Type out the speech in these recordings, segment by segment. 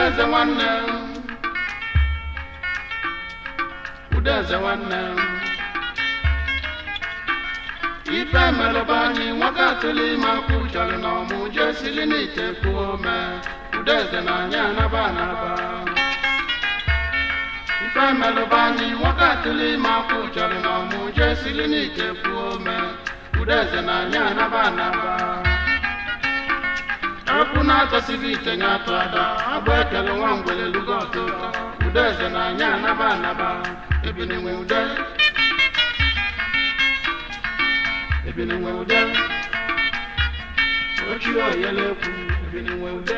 udeze nwanne udeze nwanne ife melụba anyị nwoke atụli ime akwụ chọrọ na ọmụ jee sili n'ite kwuo ome udeze na anyị anaba anaba ife melụba anyị nwoke atụli ime akwụ chọrọ na ọmụ jee sili n'ite kwuo ome udeze na anyị anaba anaba ekwu na-atọsighị ite nye atụ ada agba ekele nwa ngwele lugo ọtụtụ udeze na anyị anaba anaba ebinenwe ude ebinenwe ude ochie oyelekwu ebinenwe ude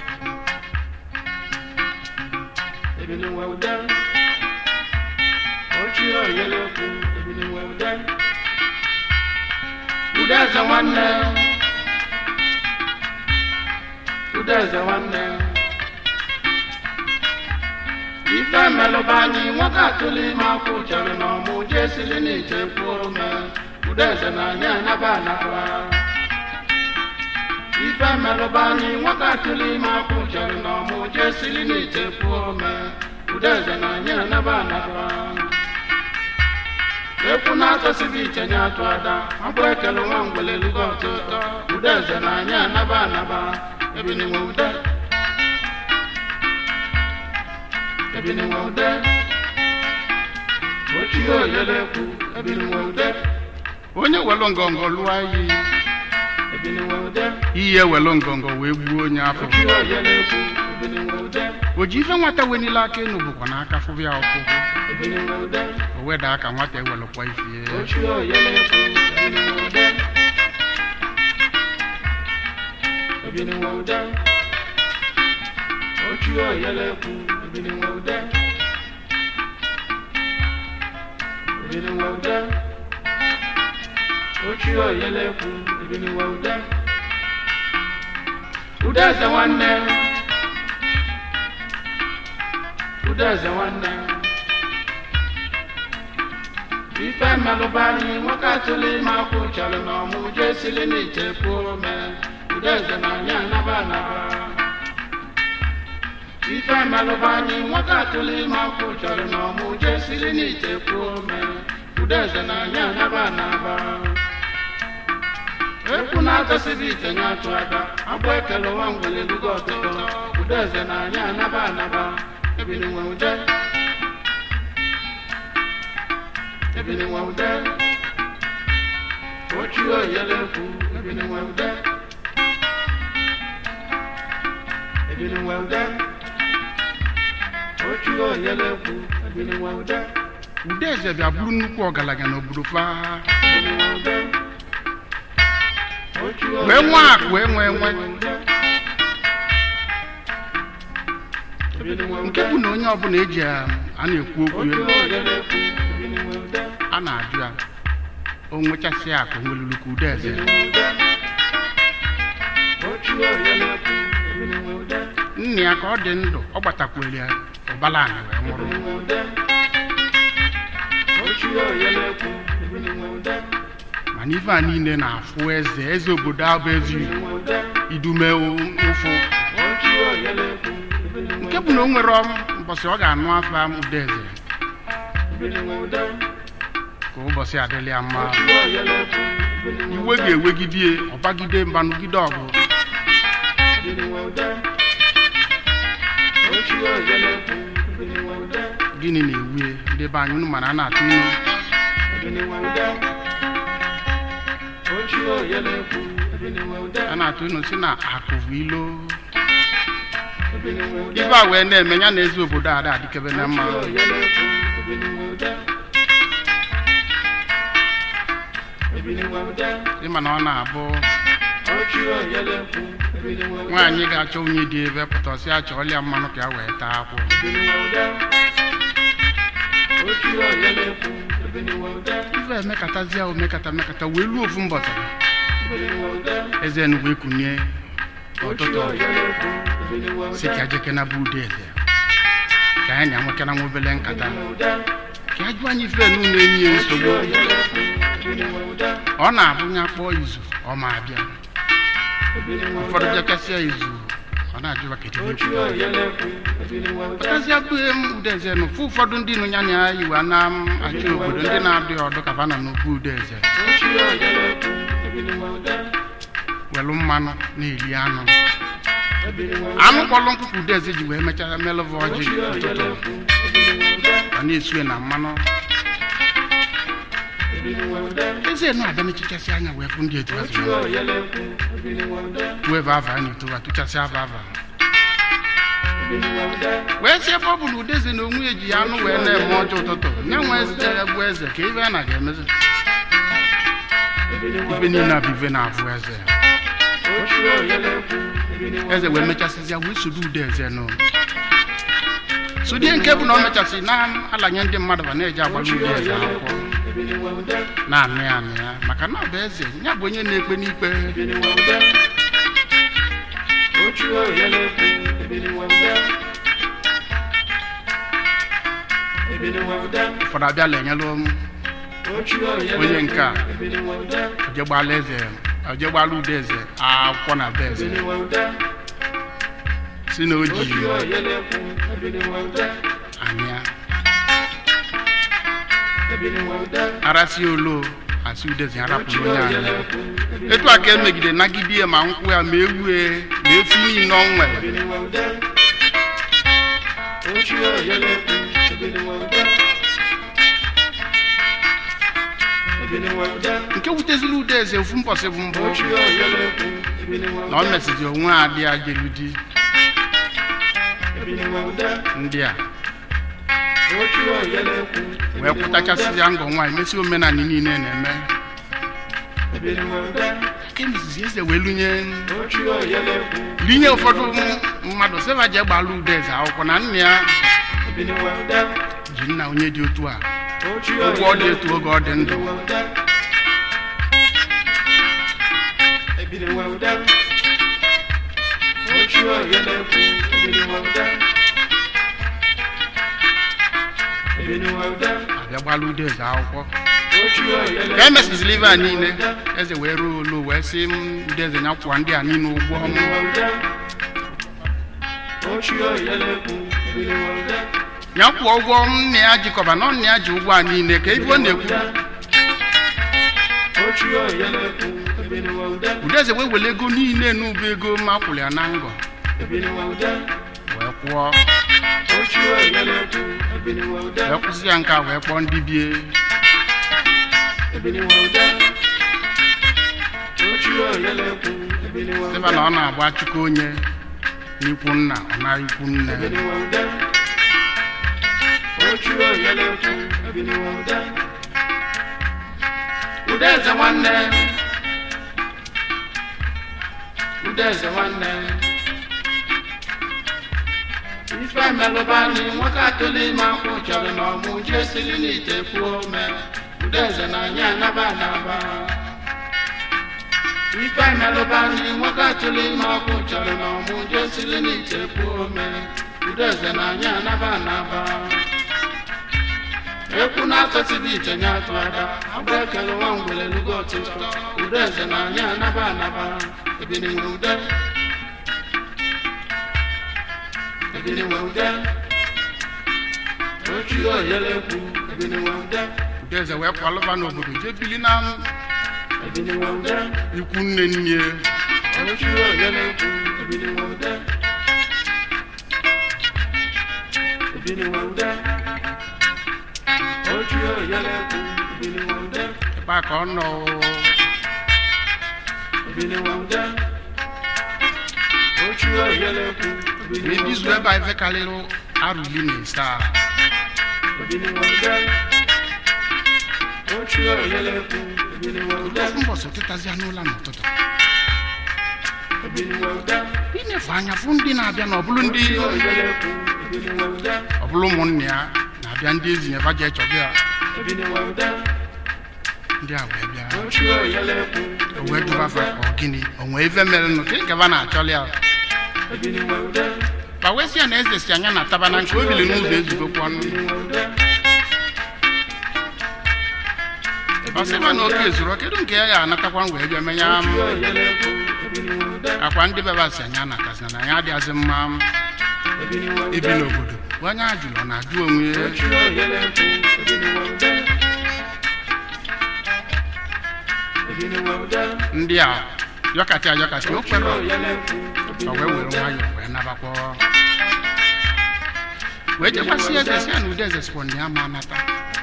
ebinenwe ude ochie oyelekwu ebinenwe ude udeze nwanne udeze nwanne ife melụba anyị nwoke atụli ime akwụ chere na ọmụ jee sili n'ite kwuo ome udeze na anyị anaba anaba ife melụba anyị nwoke atụli ime akwụ chere na ọmụ jee sili n'ite kwuo ome udeze na anyị anaba anaba ekwu na-atọsighị iche nye atụ ada abụ ekele nwa ngwele lugo ọtụtụ udeze na anyị anaba anaba ebiniwe ude ebiniwe ude ochie oyelekwu ebiniwe ude onye welu ngọngọ lụọ iyi ebiniwe ude iyi ewelu ngọngọ wee gbuo onye afọ ochie oyelekwu ebiniwe ude o ji ife nwata wenile aka enu bụkwa n'aka fụbụ ya ọfụfụ ebiniwe ude o weda aka nwata ewelụkwa ifie ochie oyelekwu ebiniwe ude ebiniwe ude ochie oyelekwu ebiniwe ude ebiniwe ude ochie oyelekwu ebiniwe ude udeze nwanne udeze nwanne ife mmelụba anyị nwoke atụli ime akwụ chọrọ na ọmụ jee sili n'ite kwuo ome udeze na anyị anaba anaba ife mmelụba anyị nwoke atụli ime akwụ chọrọ na ọmụ jee sili n'ite kwuo ome udeze na anyị anaba anaba ekwu na-atọsighị ite nye atụ ada abụ ekele nwa ngwele lugo ọtụtụ udeze na anyị anaba anaba ebiniwe ude ebiniwe ude ochie oyelekwu ebiniwe ude ebiniwe ude ochie oyelekwu ebiniwe ude udeze bịa bụrụ nnukwu ọgaranya n'obodo fa ebiniwe ude ochie wee nwe akụ wee nwee nwe ebiniwe nke bụ na onye ọbụla eji a a na-ekwu okwu ochie ya oyelekwu ebiniwe ude a na-ajụ ya o nwechasị akụ nwelulu ka udeze ebiniwe ude ochie oyelekwu ebiniwe ude nna ya ka ọ dị ndụ ọ gbatakwere ya ụbala anyị wee nwụrụ ebiniwe ude ochie oyelekwu ebiniwe ude mana ife a niile na-afụ eze eze obodo abụ ezi ebiniwe ude idume ụfụ ochie oyelekwu ebiniwe nke bụ na o nwere mbọsị ọ ga-anụ afọ udeze ebiniwe ude ka ụbọchị adịla ya mma ochie oyelekwu ebiniwe iwe ga-ewegide ọbagide mbanụgide ọgụ ebiniwe ude ochie oyelekwu ebiniwe ude gịnị na-ewu ndị be anyị unu mana a na-atụ inu ebiniwe ude ochie oyelekwu ebiniwe ude a na-atụ inu si na akụ bụ ilo ebiniwe ude ife a wee na-eme ya na eze obodo a ada adịkebe na mma ochie oyelekwu ebiniwe ude ebiniwe ude ịma na ọ na-abụ ochie oyelekwu ebiniwe ude nwaanyị ga-achọ onye dị ebe pụtasị achọ ọlịa mmanụ ka ya wee taa akwụ ebiniwe ude ochie oyelekwu ebiniwe ude ife emekatazie omekata mekata wee luo ofu mbọchị ebiniwe ude eze nu wee kunie ochie ọtụtụ oyelekwu ebiniwe si ude ka jeke na bụ ude eze ka anyị na-enwekana nwa obele nkata ebiniwe ude ka a jụọ anyị ife nu na-enye ya ochie nsogbu oyelekwu ebiniwe ude ọ na-abụ ya kpọọ izu ọ ma abịa ebiniwe ụfọdụ ude bịakasịa izu ọ na-ajụwa kedu ihe ochi oyelekwu ebiniwe ude pụtazie bụ m udeze nụ fụ ụfọdụ ndị nụ ya na ya yiwa na m achị obodo ndị na-adị ọdụ ka fa nọ n'ugwu udeze ochi oyelekwu ebiniwe ude welụ mmanụ na-eri anụ ebiniwe ude anụ kpọrọ nkụkụ udeze ji wee mechaa melụva ọjị ochi ụtụtụ oyelekwu ebiniwe ude ọ na-esue na mmanụ ebiniwe ude eze nụ abịa mechichasị anya wee fụ ndị etu ha si ochi wee oyelekwu ebiniwe ude wee ava anyị towa tụchasị ava ava ebiniwe ude wee si ebe ọ bụ na udeze na onwe ya ji ya anụ wee na-eme ọjọọ ụtụtụ nye nwe eze ya bụ eze ka ibe a na ga-emezi ebiniwe ibe ude niile abụ ibe na-afụ eze ochi oyelekwu ebiniwe eze wee mechasịzịa wee sodo ude eze nụ sodie nke bụ na ọ mechasị na-alanye ndị mmadụ ba na-eji agbara ochi ude eze akwụkwọ oyelekwu ebiniwe ude na-anụ ya anụ ya maka na ọ bụ eze ya bụ onye na-ekpe n'ikpe ebiniwe ude ochi oyelekwu ebiniwe ude ebiniwe ude ụfọdụ abịa lenyelụ m ochi oyelekwu Onye nke a. ebiniwe ude oje gbala eze oje gbala ude eze akwụkwọ na be eze ebiniwe ude si na o ji ochi oyelekwu ebiniwe ude anị ya ebiniwe ude arasị olo asị ude eze ya ochi rapụrụ onye anya oyelekwu ebiniwe etu a ka emegide nagide ya ma nkwụ ya ma ewue ma efi niile ọ nwere ebiniwe ude ochi oyelekwu ebiniwe ude ebiniwe ude nke wuteziri ude eze ofu mbọsị bụ mbụ ochi oyelekwu ebiniwe na ọ ude mesizi onwe adị ya jelu di ebiniwe ude ndị a ochi oyelekwu wee kwụtachasịzịa ngọ nwaanyị mesi omenala niile na-eme ebiniwe ude ka emesizi eze wee lunye ochi oyelekwu linye ụfọdụ m- mmadụ sịva je gbala ude eze akwụkwọ na nna ya ebiniwe ude ji nna onye dị otu a ochi ụgwọ ọ dị etu oge ọ dị ndụ ebiniwe ude ebiniwe ude ochi oyelekwu ebiniwe ude ebiniwe ude abịa gbala ude eze akwụkwọ ochi oyelekwu ka emesizili ibe a niile eze wee ruo olu wee sị m ude eze ya kwụọ ndị a niile ụgwọ m ebiniwe ude ochi oyelekwu ebiniwe ude ya kwụọ ụgwọ m nna ya jikọba na nna ya ji ụgwọ a niile ka ife ọ na-ekwu ochi oyelekwu ebiniwe ude ude eze wee were ego niile n'ụba ego ma kwụrụ ya na ngọ ebiniwe ude wee kwụọ ochi oyelekwu ebiniwe ude wee kwụsị ya nke a wee kpọọ ndị bie ebiniwe ude ochi oyelekwu ebiniwe sịba ude na ọ na-agba chukwu onye n'ikwu nna ọ na ikwu nne ebiniwe ude ochi oyelekwu ebiniwe ude udeze nwanne udeze nwanne ife melụbani nwoke atụli ime akwụ chọrọ na ọmụ ji esiri n'ite kwuo ome udeze na anya anaba anaba ife melụbani nwoke atụli ime akwụ chọrọ na ọmụ ji esiri n'ite kwuo ome udeze na anya anaba anaba ekwu na-atọsibi ite nye atụ ada agba ekele nwa ngwere lugo ọtụtụ udeze na anya anaba anaba ebiniwe ude ebiniwe ude ochi oyelekwu ebiniwe ude ude eze wee kwalụba n'obodo jee bili na ebiniwe ude ikwu nne nne ochi oyelekwu ebiniwe ude ebiniwe ude ochi oyelekwu ebiniwe ude ebe a ka ọ nọ ebiniwe ude ochi oyelekwu wee ebiniwe bizu ude ebe a ife karịrị arụ iri na ise a ebiniwe ude ochi oyelekwu ebiniwe ude ofu mbọsị tịtazịa n'ụla n'ụtụtụ ebiniwe ude inefu anya fụ ndị na-abịa na ọbụlụ ndị ochi oyelekwu ebiniwe ude ọbụlụ ụmụnne ya na-abịa ndị ezi nyeba je chọbịa ya ebiniwe ude ndị a wee bịa ochi oyelekwu o wee jụba fa ka ọ gịnị o nwee ife mere nụ ka nkeba na-achọli ya ebiniwe ude ba wee sị ya na eze si anya na taba na nke o bili n'ụzọ ezugokwa ọnụ ebiniwe ude ọ sị ma na oke ezuru kedu nke ya ya anatakwa wee bịa menye ochi m oyelekwu akwa ndị bebe asị anya na kasị na ya adịghịzị mma ibi n'obodo onye ajụrụ na ajụ onwe ya ndị a yọkatị ayọkatị o kwere o wee were nwayọọ wee nabakwa wee jekwasị eze si ya na ude eze sikwa na ya ma anata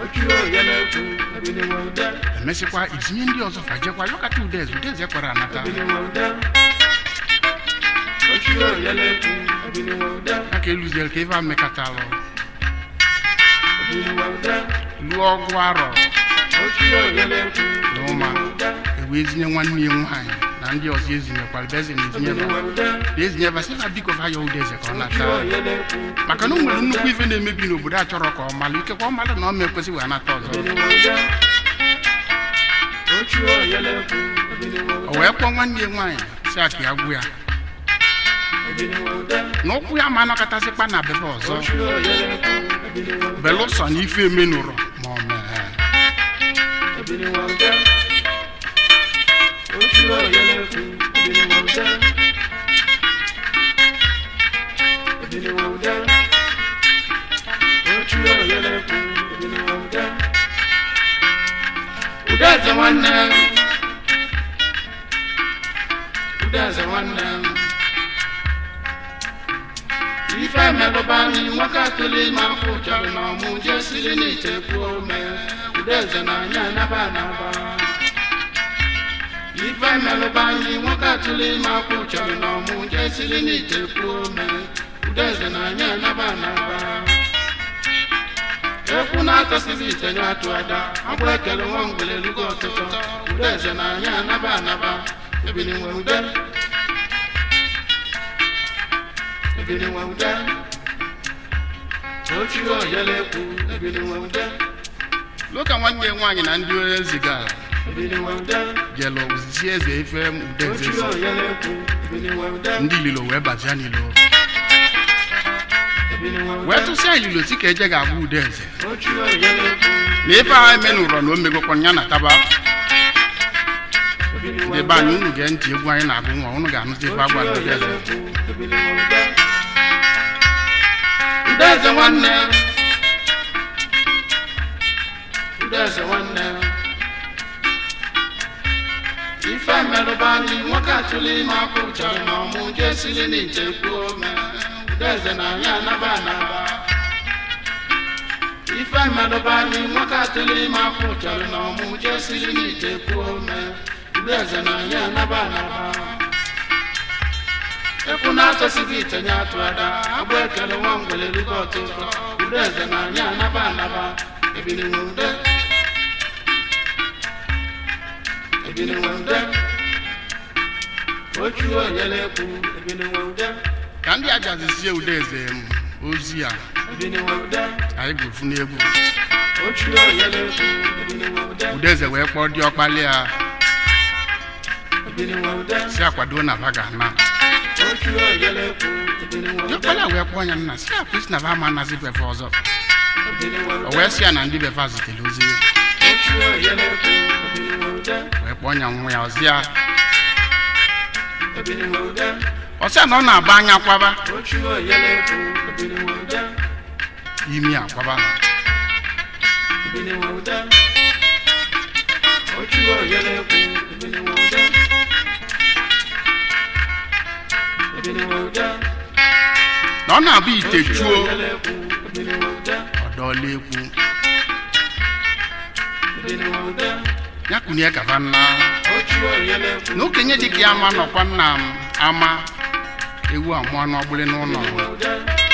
emesịkwa itinye ndị ọzọ fajekwa yọkata ude eze ude eze kwere anata aka eluziere ka ebe a mekọtalụ lụọ ọgwụ arọ na ụma ewee zinye nwanne ya nwaanyị na ndị ọzọ ezinyekwara ebe eze na-ezinyeba na ezinyeba sị na biko ha ya ude eze ka ọ nata maka na o nwere nnukwu ife na-emebi n'obodo a chọrọ ka ọ malụ ikekwa ọ malụ na ọ ma ekwesị wee nata ọzọ o wee kpọọ nwanne ya nwaanyị si aka ya gwụ ya na ụkwụ ya ma anọkọtasịkpa na bebe ọzọ belụsọ na ife emenụrọ ma ọ mee Udeze nwanne m. Udeze nwanne m. ife melụba anyị nwoke atụli ma mkpụ chọrọ na ọmụ jee siri n'ite kwuo ome udeze na anya anaba anaba ife melụba anyị nwoke atụli ma mkpụ chọrọ na ọmụ jee siri n'ite kwuo ome udeze na anya anaba anaba ekwu na-atọsịghị ite nye atụ ada agbụ ekele nwa mgbele elugo ọtụtụ udeze na anya anaba anaba ebili nwe ude ebili nwe ude ochi oyele ekwu ebili nwe ude loka nwanne ya nwaanyị na ndị onye zigara ebili nwe ude jelu ozizi eze ife ude eze ochi zi. oyele ekwu ebili nwe ude ndị ililo wee bazia n'ilo ebili nwe ude wee tụsịa ililo si ka eje ga-agba ude eze ochi oyele ekwu na ife ahụ emenụrọ na o megokwa ya na taba ebili nwe ndị be anyị unu gee ntị egwu anyị na-agụ nwa unu ga-anụzi ife agwara ude eze Udeze nwanne Udeze nwanne ife merụba anyị nwoke atụli ime akwụ chọrọ na ọmụ jee siri n'ite kwuo ome Udeze na anyị anaba anaba ife merụba anyị nwoke atụli ime akwụ chọrọ na ọmụ jee siri n'ite kwuo ome Udeze na anyị anaba anaba ekwu na-atọsighị itenye atụ ada agba ekele nwa mgbele rugo ọtụtụ ude eze na anyị anaba anaba ebili nwe ude ebili nwe ude ochu onyele ekwu ebili nwe ude ka ndị ajazizie ude eze m ozi a ebili nwe ude anyị ga-efu n'egwu ochu onyele ekwu ebili nwe ude ude eze wee kpọọ dị ọkpali ya ebili nwe ude si akwado na va ga-ana ochu onyele ekwu ebili nwe dị ude ọkpali a wee kpọọ ya nna si akwụsị na va ama anazi befe ọzọ ebili nwe o ude wee si ya na ndị befe a zitere ozi ochu onyele ekwu ebili nwe ude wee kpọọ ya nwa ya ọzi ya ebili nwe ude ọsịa na ọ na-agba anya kwaba ochu onyele ekwu ebili nwe ude imi akwaba ebili nwe ude ochu onyele ekwu ebili nwe ude ebili nwe ude na ọ na-abụ ite ochu chuo onyele ekwu ebili nwe ude ọdọọla ekwu ebili nwe ude ya kunie kava nna ochu onyele ekwu na okenye dịka ya ama nọkwa nna m ama ewu amụọ n'ọgbụlị n'ụlọ ebili nwe ude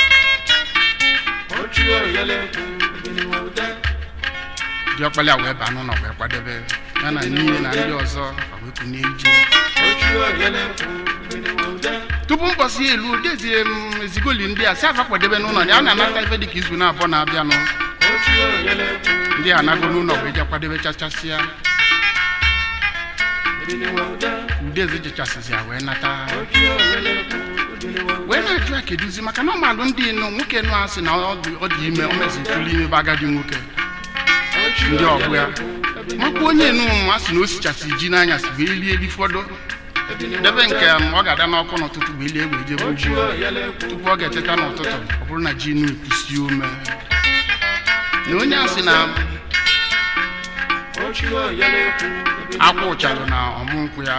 ochu onyele ekwu ebili nwe ude dị ọkpali a wee baa n'ụlọ wee kwadebe ya na n'ihe na ndị ọzọ fa wee kunie ije ochu onyele ekwu ebili nwe ude tupu mbọsị ya elu dezie m ezigoli ndị a si afa kwadebe n'ụlọ ya a na-anata ife dịka izu na-abụọ na-abịanụ ochu onyele ekwu ndị a nago n'ụlọ wee je kwadebe chachasịa ebili nwe ude udeze jechasịzi ya wee nata ochu onyele ekwu ebili nwe ude wee na-ajụ ya keduzi maka na ọmalụ ndị nụ nwoke nụ asị na ọ dị ọ dị ime o mezitụlụ ime bụ agadi nwoke ochu ndị ọgbụ ya ebili makwa onye nụ m asị na o sichasị ji n'anya si wee lie eli fọdụ debe nke m ọ ga-ada n'ọkụ n'ụtụtụ bụ ili egbe ije ugbo tupu ọ ga-eteta n'ụtụtụ ọ bụrụ na ji nu ekwusi ome na onye a sị na akwa ụchalụ na ọmụ nkwụ ya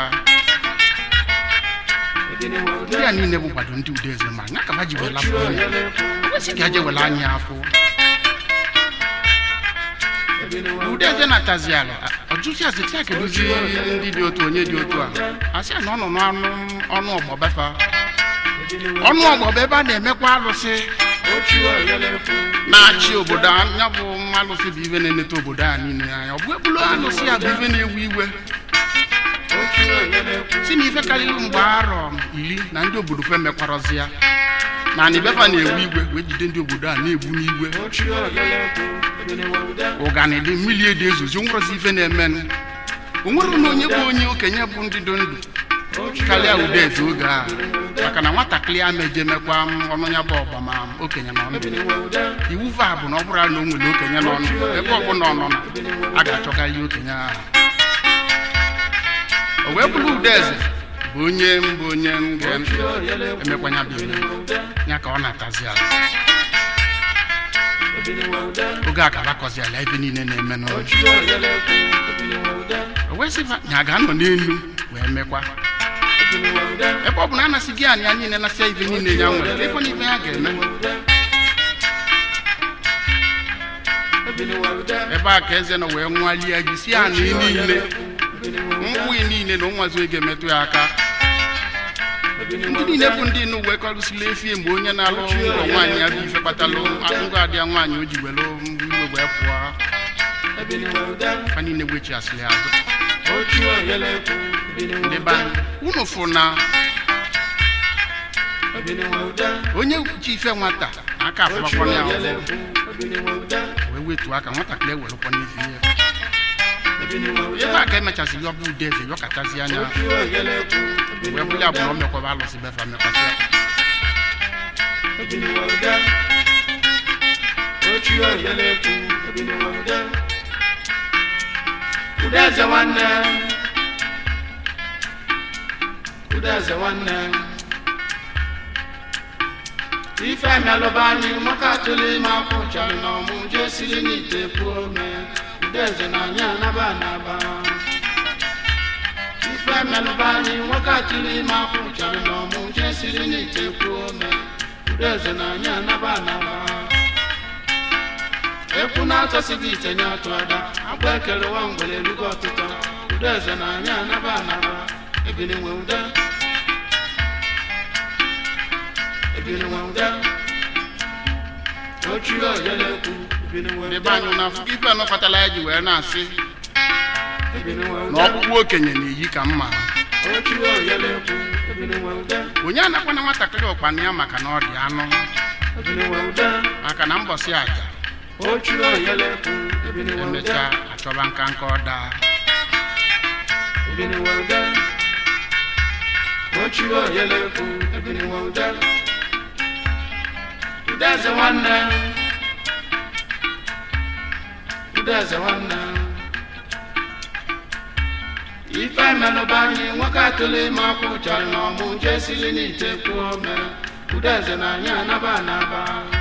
ndị a niile bụ kwado ndị udeze ma nya kaba ji wela afọ anya kwesị ka eje wela anya afọ udeze na-atazi ala ọjụzi azịtị a kedụzi ndị dị otu onye dị otu a asị a na ọ nọ n'ọnụ ọnụ ọgbọbefa ọnụ ọgbọba ebe a na-emekwa alụsị na-achị obodo anya bụ alụsị bụ ibe na-eneta obodo a niile anya ọ bụ ebulu alụsị a bụ ibe na-ewu iwe si na ife karịrị mgbe arọ iri na ndị obodo fe mekwarọzi ya na anibefa na-ewu igwe wee jide ndị obodo a na-egbu n'igwe ụganị dị mmiri ede ezozi onwerozi ife na-emenụ onwere na onye bụ onye okenye bụ ndị dị ndụ karịa udeze oge a maka na nwatakịrị a mejemekwa ọnụ ya bụ ọgba ma okenye nọ ndụ iwu va bụ na ọ bụrụ na o nwere okenye nọ ndụ ebe ọbụla ọ nọ na a ga-achọkarị okenye ahụ o wee bụrụ udeze bụ onye mbụ onye m ga-emekwanya bụ ime ya ka ọ na-atazi ala oge a ka bakọzi ala ebe niile na-eme n'ụlọ o wee sịba ya ga-anọ n'elu wee mekwa ebe ọ bụ na anasị gị anyị ya niile nasịa ife niile ya nwere ebe na ife ya ga-eme ebe a ka eze nọ wee nwalie gị si anị niile nkwụ niile na ụnwazi ga-emetụ ya aka ndị niile bụ ndị nụ wee kọrụsila efie mgbe onye na-alụ ngọ nwaanyị ya bụ ife kpatalụ ngọ adịa nwaanyị o ji were iwe wee pụọ ha niile wechiasịrị azụ ndị be anyị unu fụ na onye ji ife nwata aka afụmakwana ya wee wetuo aka nwatakịrị ewerekwa n'ife ihe ebe a ka emechasịrị ọbụ ude eze yọkatazi anya wee bụrụ ya bụ na o mekwaba alụsị befa mekwasị Udeze nwanne Udeze nwanne ife melụba anyị nwoke atụrụ ime akwụ chọrọ na ọmụ jee siri n'ite pụọ mee udeze na anyị anaba anaba ife melụba anyị nwoke atụrụ ime akwụ chọrọ na ọmụ jee siri n'ite pụọ mee udeze na anyị anaba anaba ekwu na-atọsighị ite nye atụ ada agba ekele nwa mgbere erugo ọtụtụ udeze na anyị anaba anaba ebili nwe ude ebili nwe ude ochi oyele ekwu ebili nwe ndị ude be anyị na afụ ife anọkọtala ya ji wee na-asị ebili nwe na ude ọkpụkpụ okenye na-eyi ka mma ochi oyele ekwu ebili nwe ude onye anakwana nwatakịrị ụkpana ya maka na ọ dị anụ ebili nwe ude maka na mbọsị aja ochi oyele ekwu ebili nwe ude emechaa achọba nka nka ọ daa ebili nwe ude ochi oyele ekwu ebili nwe ude udeze nwanne udeze nwanne ife melụba anyị nwoke atụrụ ime akwụ chọrọ na ọmụ jee siri n'ite kwuo ome udeze na anyị anaba anaba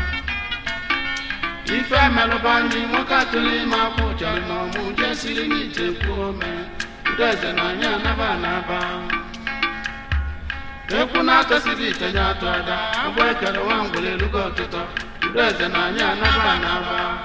ife melụba anyị nwoke atụrụ ime akwụ chọrọ na ọmụ jee siri n'ite kwuo ome udeze na anyị anaba anaba ekwu na-atọsiri itenye atụ ada agba ekere nwa ngwere erugo ọtụtụ udeze na anyị anaba anaba